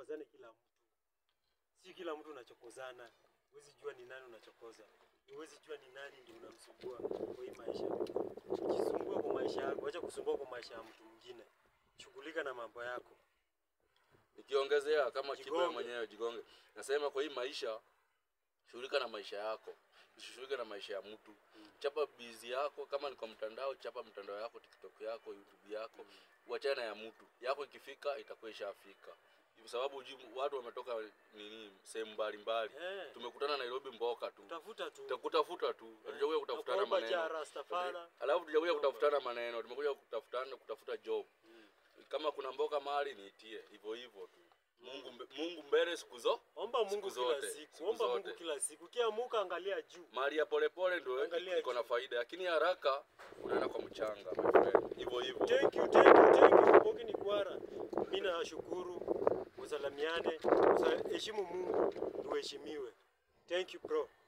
usichokozane kila mtu. Si kila mtu unachokozana. Huwezi jua ni nani unachokoza. Huwezi jua ni nani ndio unamsumbua kwa hii maisha. Ukisumbua kwa maisha yako, acha kusumbua kwa maisha ya mtu mwingine. Shughulika na mambo yako. Nikiongezea kama Kibra Jigonge. mwenyewe jigonge, nasema kwa hii maisha, shughulika na maisha yako, usishughulike na maisha ya mtu. Chapa bizi yako, kama ni kwa mtandao, chapa mtandao yako, TikTok yako, YouTube yako, uachane na ya mtu. Yako ikifika itakuwa ishafika, kwa sababu hujui watu wametoka nini sehemu mbalimbali. Eh, Tumekutana Nairobi mboka tu, tafuta tu. tutakutafuta tu, hatujakuja kutafutana Nakuomba maneno. jara stafana. Alafu tujakuja kutafutana maneno, tumekuja kutafutana kutafuta job. Kama kuna mboka mahali niitie, hivyo hivyo tu. Mungu mbe- Mungu mbele siku zo. Omba Mungu Siku kila zote, siku. siku Omba Mungu zote. kila siku. Ukiamuka angalia juu. Mali ya polepole ndio Angalia iko na juu. faida, lakini haraka unaenda kwa mchanga my friend. Hivyo hivyo. Thank you, thank you, thank you. Mbogi ni kwara. Mimi nashukuru. Usalamiane, usa- heshimu Mungu, uheshimiwe. Thank you bro.